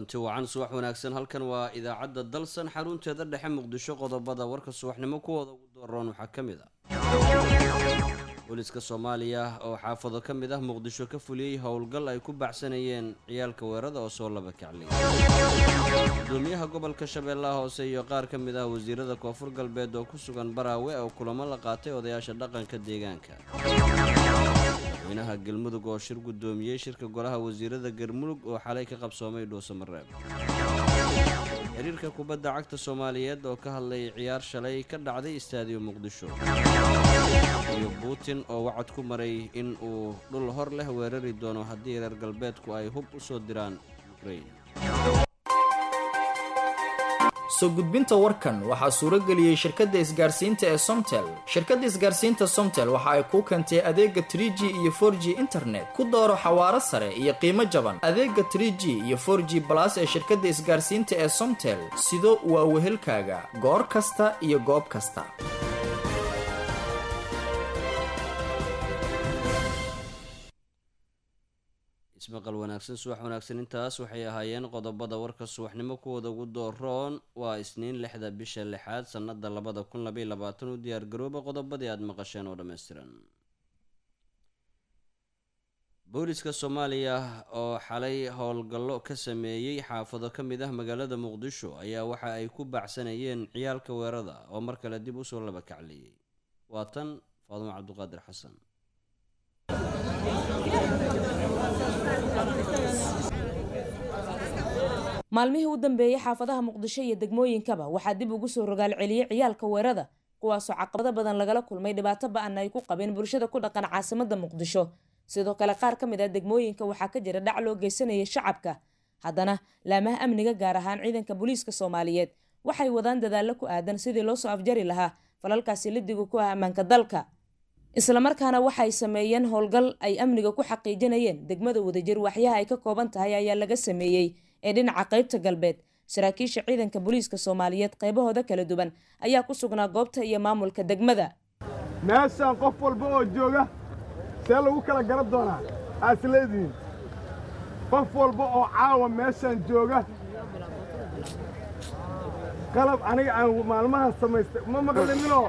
kulanti wacan subax wanaagsan halkan waa idaacadda dalsan xarunteeda dhexe muqdisho qodobada warka subaxnimo kuwooda ugu dooran waxaa ka mid ah booliska soomaaliya oo xaafado ka mid ah muqdisho ka fuliyey howlgal ay ku baxsanayeen ciyaalka weerada oo soo laba kaclay gudoomiyaha gobolka shabeellaha hoose iyo qaar ka mid ah wasiirada koonfur galbeed oo ku sugan baraawe oo kulamo la qaatay odayaasha dhaqanka deegaanka madaxweynaha galmudug oo shir gudoomiyey shirka golaha wasiirada galmudug oo xalay ka qabsoomay dhuusamareeb xiriirka kubadda cagta soomaaliyeed oo ka hadlayay ciyaar shalay ka dhacday istaadiyo muqdisho iyo putin oo wacad ku maray in uu dhul hor leh weerari doono haddii reer galbeedku ay hub u soo diraan ukrain soo gudbinta warkan waxaa suurageliyey shirkadda isgaarsiinta ee somtel shirkadda isgaarsiinta somtel waxa ay kuu keentay adeega trig iyo for g internet ku dooro xawaaro sare iyo qiimo jaban adeega trg iyo for g balas ee shirkadda isgaarsiinta ee somtel sido waa wehelkaaga goor kasta iyo goob kasta ismaqal wanaagsan subax wanaagsan intaas waxay ahaayeen qodobada warka subaxnimo kuwooda ugu dooroon waa isniin lixda bisha lixaad sannada labada kun labaiy labaatan u diyaargarooba qodobadii aada maqasheen oo dhammaystiran booliska soomaaliya oo xalay howlgallo ka sameeyey xaafado ka mid ah magaalada muqdisho ayaa waxa ay ku baacsanayeen ciyaalka weerada oo mar kale dib usoo laba kacliyey waa tan faadumo cabduqaadir xasan maalmihii u dambeeyey xaafadaha muqdisho iyo degmooyinkaba waxaa dib ugu soo rogaal celiyey ciyaalka weerada kuwaasoo caqabado badan lagala kulmay dhibaato ba-ana ay ku qabeen bulshada ku dhaqan caasimada muqdisho sidoo kale qaar ka mid ah degmooyinka waxaa ka jira dhac loo geysanayay shacabka haddana laamaha amniga gaar ahaan ciidanka booliiska soomaaliyeed waxay wadaan dadaallo ku aadan sidii loo soo afjari lahaa falalkaasi lidiga ku ah ammaanka dalka islamarkaana waxay sameeyeen howlgal ay amniga ku xaqiijinayeen degmada wadajir waxyaha ay ka kooban tahay ayaa laga sameeyey ee dhinaca qaybta galbeed saraakiisha ciidanka booliiska soomaaliyeed qaybahooda kala duwan ayaa ku sugnaa goobta iyo maamulka degmada meeshaan qof walba oo jooga see lagu kala garan doonaa aas leedihiin qof walba oo caawa meeshaan jooga qalab aniga aan maalmahan samaystay ma maqlinino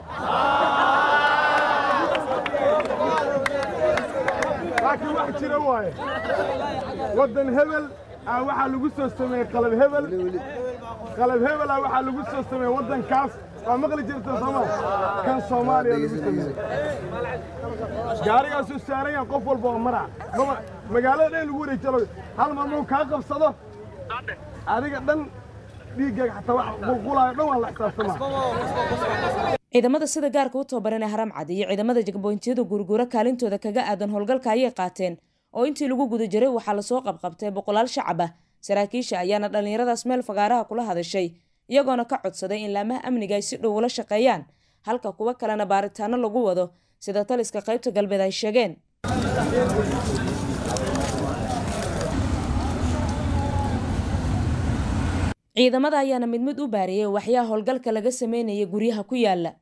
laakiin wax jira waaye waddan hebel aa waxaa lagu soo sameeyey qalab hebel qalab hebelaa waxaa lagu soo sameeyey waddankaas waa maqli jirta sooma kan soomaaliya lagu sameeyey gaarigaasuu saaran yahan qof walba oo mara magaalada dhan lagu wareejalo hal maamuu kaa qabsado adiga dhan dhiiggaaga xataa wax qulqulaayo dhan waa la xisaabtamaa ciidamada sida gaarka u tababaran ee haramcad iyo ciidamada jagboyntiyada guurguuro kaalintooda kaga aadan howlgalka ayay qaateen oo intii lagu guda jiray waxaa lasoo qabqabtay boqolaal shacab ah saraakiisha ayaana dhallinyaradaas meel fagaaraha kula hadashay iyagoona ka codsaday in laamaha amniga ay si dhow ula shaqeeyaan halka kuwo kalena baaritaano lagu wado sida taliska qaybta galbeed ay sheegeen ciidamada ayaana mid mid u baariyey waxyaha howlgalka laga sameynaya guryaha ku yaala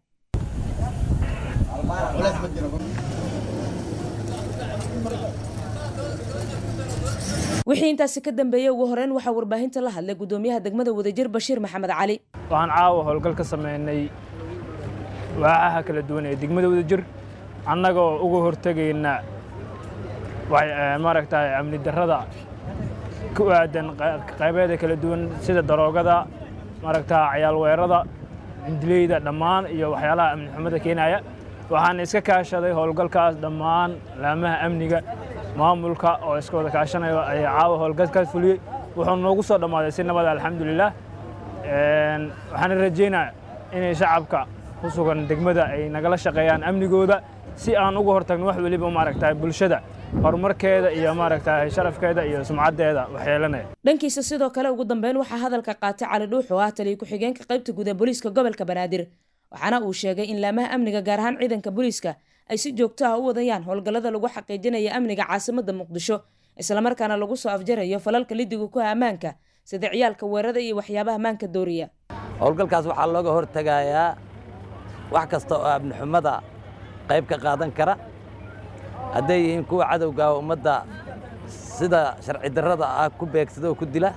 wixii intaasi ka dambeeyey ugu horeyn waxaa warbaahinta la hadlay gudoomiyaha degmada wadajir bashiir maxamed cali waxaan caawa howlgal ka sameynay waacaha kala duwan ee degmada wadajir annagoo uga hortegayna maaragtay amni darrada ku aadan qaybeeda kala duwan sida daroogada maaragtaa cayaal weerada cindileyda dhammaan iyo waxyaalaha amni xumada keenaya waxaan iska kaashaday howlgalkaas dhammaan laamaha amniga maamulka oo iska wada kaashanayo ayaa caawa howlgalkaas fuliyey wuxuu noogu soo dhammaaday si nabada alxamdulilah waxaan rajaynaa inay shacabka ku sugan degmada ay nagala shaqeeyaan amnigooda si aan uga hortagno wax weliba maaragta bulshada horumarkeeda iyo maaragta sharafkeeda iyo sumcaddeeda waxyeelanaya dhankiisa sidoo kale ugu dambeyn waxaa hadalka qaatay cali dhuux oo ah taliya ku-xigeenka qaybta guud ee booliiska gobolka banaadir waxaana uu sheegay in laamaha amniga gaar ahaan ciidanka booliiska ay si joogto ah u wadayaan howlgallada lagu xaqiijinaya amniga caasimada muqdisho islamarkaana lagu soo afjarayo falalka lidiga ku ah ammaanka sida ciyaalka weerada iyo waxyaabaha ammaanka dooriya howlgalkaas waxaa looga hortegayaa wax kasta oo amnixumada qayb ka qaadan kara hadday yihiin kuwa cadowga ummadda sida sharci darrada ah ku beegsada oo ku dila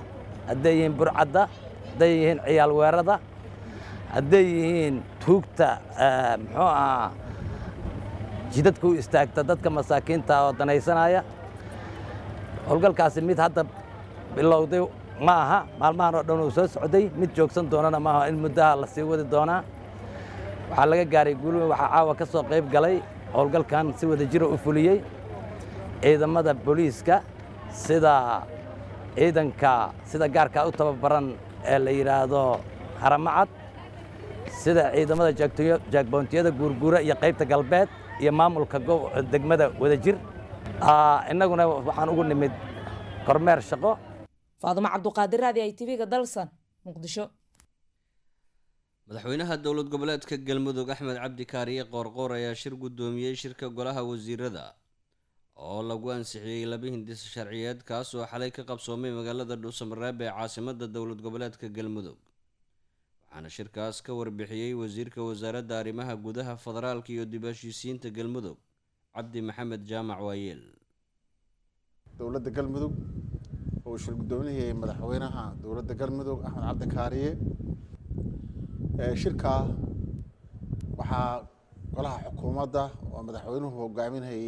hadday yihiin burcadda hadday yihiin ciyaal weerada hadday yihiin tuugta muxuu ahaa jidadka u istaagta dadka masaakiinta oo danaysanaya howlgalkaasi mid hadda bilowday ma aha maalmahan oo dhan uu soo socday mid joogsan doonana maaha in muddaha la sii wadi doonaa waxaa laga gaaray guulweyn waxaa caawa ka soo qayb galay howlgalkan si wada jira u fuliyey ciidamada booliiska sida ciidanka sida gaarka u tababaran ee la yidhaahdo haramacad sida ciidamada jaagboontiyada guurguura iyo qaybta galbeed iyo maamulka degmada wadajir innaguna waxaan ugu nimid kormeer shaqo faadumo cabduqaadir raadi ay tv-ga dalsan muqdisho madaxweynaha dowlad goboleedka galmudug axmed cabdi kaariye qoorqoor ayaa shir guddoomiyey shirka golaha wasiirada oo lagu ansixiyey laba hindis sharciyeed kaas oo xalay ka qabsoomay magaalada dhuusamareeb ee caasimadda dowlad goboleedka galmudug waxaana shirkaas ka warbixiyey wasiirka wasaaradda arrimaha gudaha federaalka iyo dib heshiisiinta galmudug cabdi maxamed jaamac waayeel dowladda galmudug oo shir guddoominayay madaxweynaha dowladda galmudug axmed cabdi kaariye shirkaa waxaa golaha xukuumadda oo madaxweynuhu hogaaminayey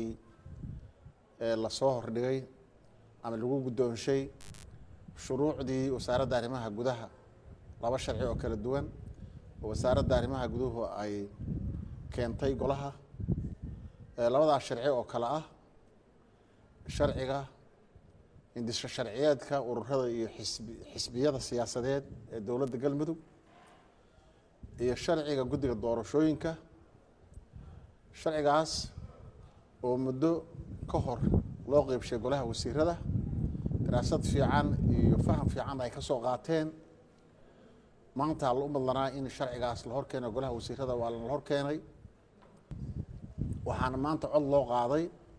lasoo hordhigay ama lagu guddoonshay shuruucdii wasaaradda arrimaha gudaha laba sharci oo kala duwan oo wasaaradda arrimaha guduhu ay keentay golaha labadaas sharci oo kale ah sharciga hindisho sharciyeedka ururada iyo xisbi xisbiyada siyaasadeed ee dowladda galmudug iyo sharciga guddiga doorashooyinka sharcigaas oo muddo ka hor loo qeybshay golaha wasiirada daraasad fiican iyo faham fiican ay ka soo qaateen maanta la u madlanaa in sharcigaas la hor keeno golaha wasiirada waa la hor keenay waxaana maanta cod loo qaaday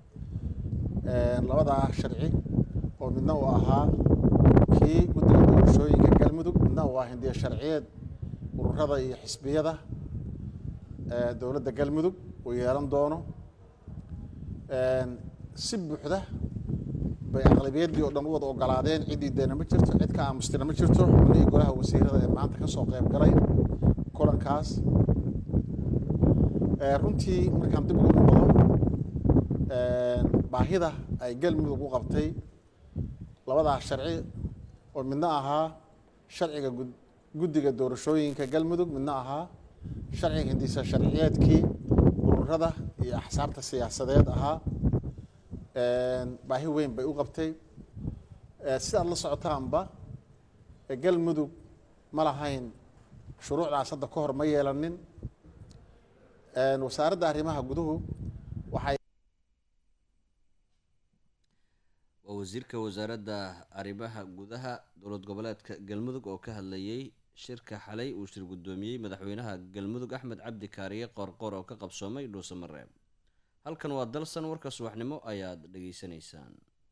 labadaa sharci oo midna uu ahaa kii guddiga doorashooyinka galmudug midna uu ah hindiya sharciyeed ururada iyo xisbiyada dowladda galmudug uu yeelan doono si buuxda bay aqlabiyaddii oo dhan u wada ogolaadeen ciddii deena ma jirto cid ka aamustina ma jirto xubnihii golaha wasiirada ee maanta ka soo qayb galay kulankaas runtii markaan dib ugu noqdo baahida ay galmudug u qabtay labadaas sharci oo midna ahaa sharciga guddiga doorashooyinka galmudug midna ahaa sharciga hindisa sharciyeedkii ururada iyo axsaabta siyaasadeed ahaa baahi weyn bay u qabtay sidaad la socotaanba galmudug ma lahayn shuruucdaas hadda ka hor ma yeelanin wasaaradda arrimaha guduhu waxay waa wasiirka wasaaradda arrimaha gudaha dowlad goboleedka galmudug oo ka hadlayey shirka xalay uu shir guddoomiyey madaxweynaha galmudug axmed cabdi kaariye qoorqoor oo ka qabsoomay dhuusamareeb halkan waa dalsan warka subaxnimo ayaad dhageysanaysaan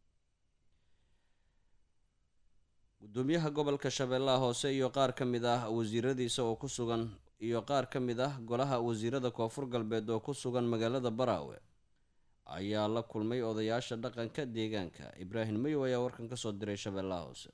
guddoomiyaha gobolka shabeellaha hoose iyo qaar ka mid ah wasiiradiisa oo ku sugan iyo qaar ka mid ah golaha wasiirada koonfur galbeed oo ku sugan magaalada baraawe ayaa la kulmay odayaasha dhaqanka deegaanka ibraahim mayow ayaa warkan kasoo diray shabeellaha hoose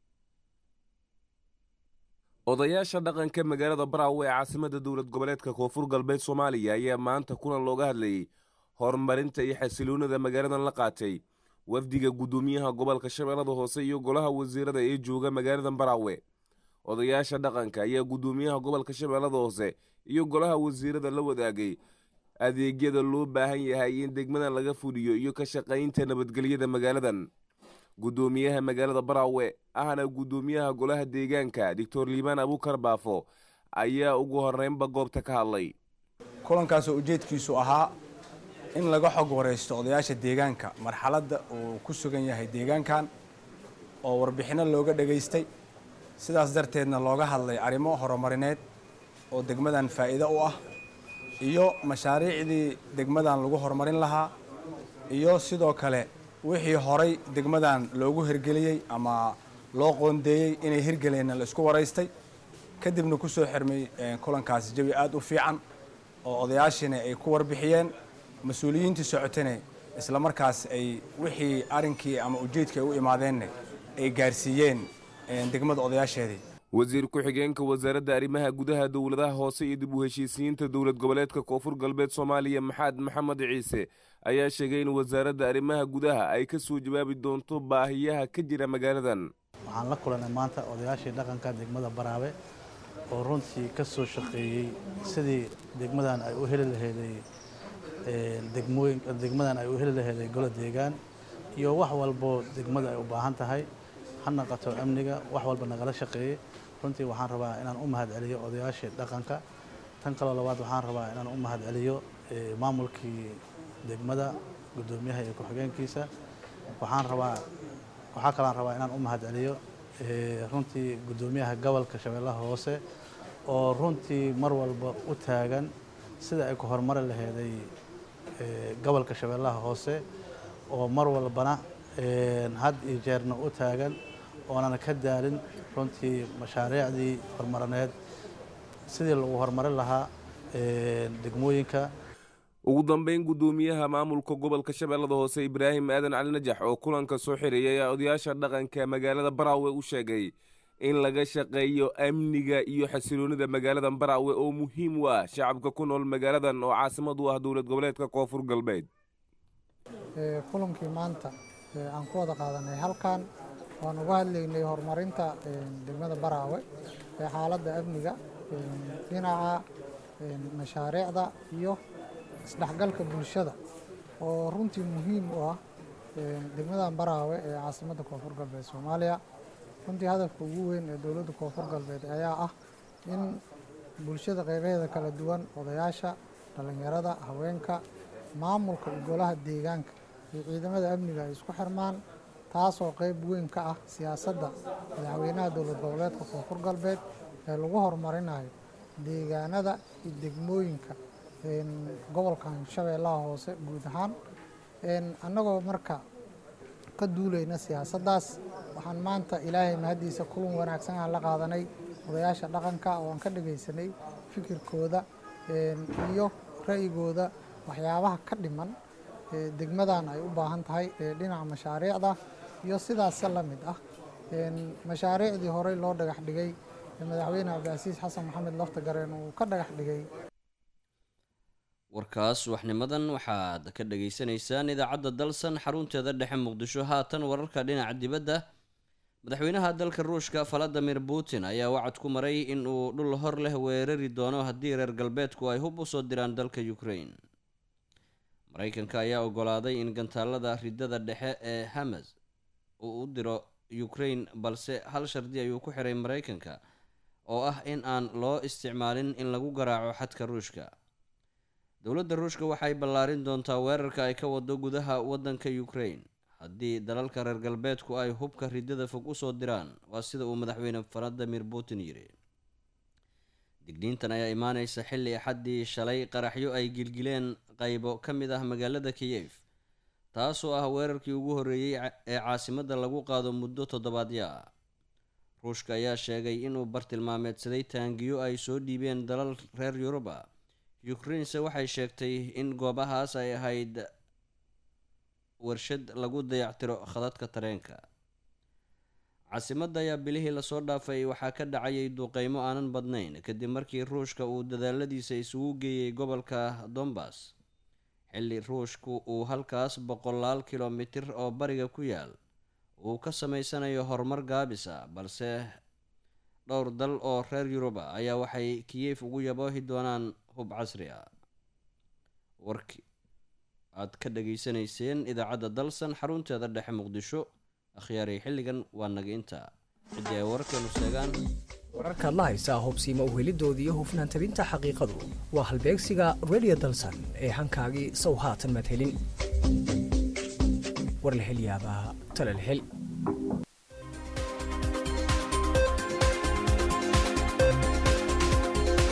odayaasha dhaqanka magaalada baraawe ee caasimada dowlad goboleedka koonfur galbeed soomaaliya ayaa maanta kulan looga hadlayay horumarinta iyo xasiloonida magaaladan la qaatay wafdiga guddoomiyaha gobolka shabeellada hoose iyo golaha wasiirada ee jooga magaaladan baraawe odayaasha dhaqanka ayaa guddoomiyaha gobolka shabeellada hoose iyo golaha wasiirada la wadaagay adeegyada loo baahan yahay in degmadan laga fuliyo iyo ka shaqaynta nabadgelyada magaaladan guddoomiyaha magaalada baraawe ahna guddoomiyaha golaha deegaanka doctor liibaan abuukar baafo ayaa ugu horeynba goobta ka hadlay kulankaasoo ujeedkiisu ahaa in laga xog waraysto odayaasha deegaanka marxaladda uu ku sugan yahay deegaankan oo warbixinno looga dhegaystay sidaas darteedna looga hadlay arrimo horumarineed oo degmadan faa'iido u ah iyo mashaariicdii degmadan lagu horumarin lahaa iyo sidoo kale wixii horay degmadan loogu hirgeliyey ama loo qoondeeyey inay hirgeleenna la isku waraystay kadibna ku soo xirmay kulankaasi jawi aada u fiican oo odayaashiina ay ku warbixiyeen mas-uuliyiintii socotane isla markaas ay wixii arrinkii ama ujeedkii ay u imaadeenna ay gaarsiiyeen degmada odayaasheedii wasiir ku-xigeenka wasaaradda arrimaha gudaha dowladaha hoose iyo dib u heshiisiyiinta dowlad goboleedka koonfur galbeed soomaaliya maxamed maxamed ciise ayaa sheegay in wasaaradda arrimaha gudaha ay ka soo jawaabi doonto baahiyaha ka jira magaaladan waxaan la kulanay maanta odayaashii dhaqanka degmada baraabe oo runtii ka soo shaqeeyey sidii degmadan ay u heli laheeday degmooyin degmadan ay u heli laheeday golo deegaan iyo wax walbo degmada ay u baahan tahay ha naqato amniga wax walba nagala shaqeeyey runtii waxaan rabaa inaan u mahad celiyo odayaashii dhaqanka tan kaloo labaad waxaan rabaa inaan u mahad celiyo maamulkii degmada guddoomiyaha iyo ku-xigeenkiisa waxaan rabaa waxaa kaloan rabaa inaan u mahad celiyo runtii guddoomiyaha gobolka shabeellaha hoose oo runtii mar walba u taagan sida ay ku horumari laheeday gobolka shabeellaha hoose oo mar walbana had iyo jeerna u taagan oonan ka daalin runtii mashaariicdii horumarineed sidii lagu horumarin lahaa degmooyinka ugu dambeyn guddoomiyaha maamulka gobolka shabeellada hoose ibraahim aadan cali najax oo kulanka soo xiriyay ayaa odayaasha dhaqanka magaalada baraawe u sheegay in laga shaqeeyo amniga iyo xasiloonida magaalada baraawe oo muhiim u ah shacabka ku nool magaaladan oo caasimad u ah dowlad goboleedka koonfur galbeed kulankii maanta aan ku wada qaadanay halkan waan uga hadlaynay horumarinta degmada baraawe ee xaaladda amniga dhinaca mashaariicda iyo isdhexgalka bulshada oo runtii muhiim u ah degmadan baraawe ee caasimadda koonfur galbeed soomaaliya runtii hadafka ugu weyn ee dowladda koonfur galbeed ayaa ah in bulshada qeybaheeda kala duwan odayaasha dhallinyarada haweenka maamulka iyo golaha deegaanka iyo ciidamada amniga ay isku xirmaan taasoo qeyb weyn ka ah siyaasadda madaxweynaha dowlad goboleedka koonfur galbeed ee lagu horumarinayo deegaanada iyo degmooyinka gobolkan shabeellaha hoose guud ahaan annagoo marka ka duulayna siyaasaddaas waxaan maanta ilaahay mahaddiisa kulan wanaagsan aan la qaadanay odayaasha dhaqanka oo aan ka dhagaysanay fikirkooda iyo ra'yigooda waxyaabaha ka dhiman degmadan ay u baahan tahay dhinaca mashaariicda iyo sidaasa la mid ah mashaariicdii horey loo dhagax dhigay madaxweyne cabdicasiis xasan maxamed lafta gareen uu ka dhagax dhigay warkaas waxnimadan waxaad ka dhagaysanaysaan idaacadda dalsan xarunteeda dhexe muqdisho haatan wararka dhinaca dibadda madaxweynaha dalka ruushka valadimir putin ayaa wacad ku maray in uu dhul hor leh weerari doono haddii reer galbeedku ay hub usoo diraan dalka ukraine mareykanka ayaa ogolaaday in gantaalada ridada dhexe ee hamas uu u diro ukraine balse hal shardi ayuu ku xiray mareykanka oo ah in aan loo isticmaalin in lagu garaaco xadka ruushka dowladda ruushka waxay ballaarin doontaa weerarka ay ka wado gudaha waddanka ukraine haddii dalalka reer galbeedku ay hubka ridada fog usoo diraan waa sida uu madaxweyne valadimir putin yidhi digniintan ayaa imaaneysa xilli axaddii shalay qaraxyo ay gilgileen qaybo ka mid ah magaalada kiyef taasoo ah weerarkii ugu horreeyey ee caasimadda lagu qaado muddo toddobaadyo ah ruushka ayaa sheegay inuu bartilmaameedsaday taangiyo ay soo dhiibeen dalal reer yuruba ukrainese waxay sheegtay in goobahaas ay ahayd warshad lagu dayactiro khadadka tareenka caasimadda ayaa bilihii lasoo dhaafay waxaa ka dhacayay duqeymo aanan badnayn kadib markii ruushka uu dadaaladiisa isugu geeyey gobolka dombas xilli ruushku uu halkaas boqolaal kilomitir oo bariga ku yaal uu ka sameysanayo horumar gaabis ah balse dhowr dal oo reer yuruba ayaa waxay kiyef ugu yaboohi doonaan hub casri ah warki aad ka dhageysanayseen idaacadda dalsan xarunteeda dhexe muqdisho akhyaaray xilligan waa naga intaa ciddii ay wararkeenu sheegaan wararkaad la haysaa hubsiima uhelidooda iyo hufnaan tabinta xaqiiqadu waa halbeegsiga radio dalsan ee hankaagii sow haatan madhelin war la hel yaabaa tala la hel